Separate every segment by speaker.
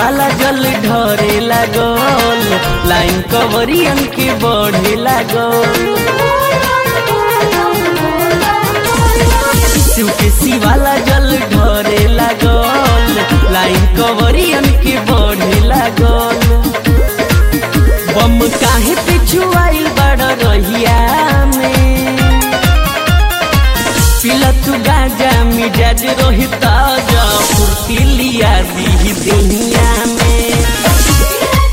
Speaker 1: शिवाला जल ढरे लागल लाइन कवरियन के बढ़े लागल शिव के शिवाला जल ढरे लागल लाइन कवरियन के बढ़े लागल बम काहे पिछु आइल बड़ रहिया में पिला तू गाजा मिजाज रोही ताजा फुर्ती लिया दी दुनिया में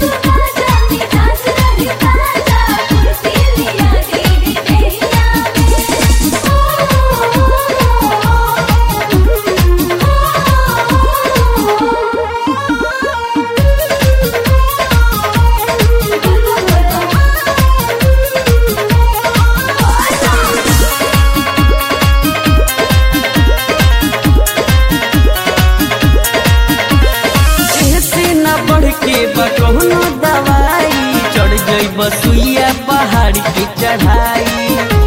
Speaker 1: ऐसे न बढ़ के बकौनो दवाई चढ़ गई बसुइया पहाड़ की चढ़ाई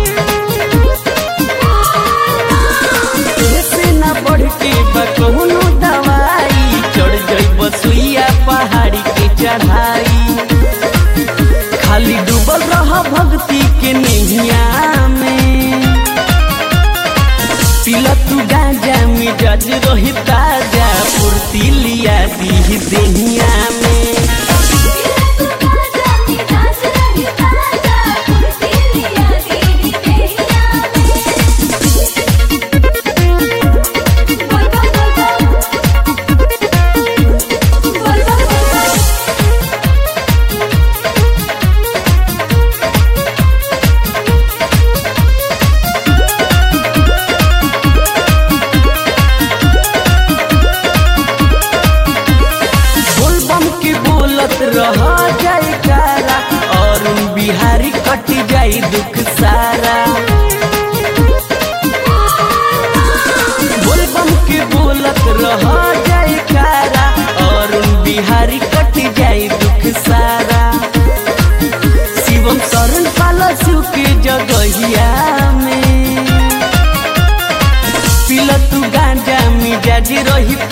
Speaker 1: ऐसे न बढ़ के बकौनो दवाई चढ़ गई बसुइया पहाड़ की चढ़ाई खाली डूबल रह भक्ति के नैया में पिला तू गांजा मिजाज रही ताजा फुर्ती लिया दी दुनिया में बोलबम के बोलत रह जाए कारा और बिहारी कट जाई दुख सारा बोलबम के बोलत रह जाए कारा और बिहारी कट जाई दुख सारा शिवम शरण पाला शिव के जगहिया में पिला तू गांजा मिजाज रही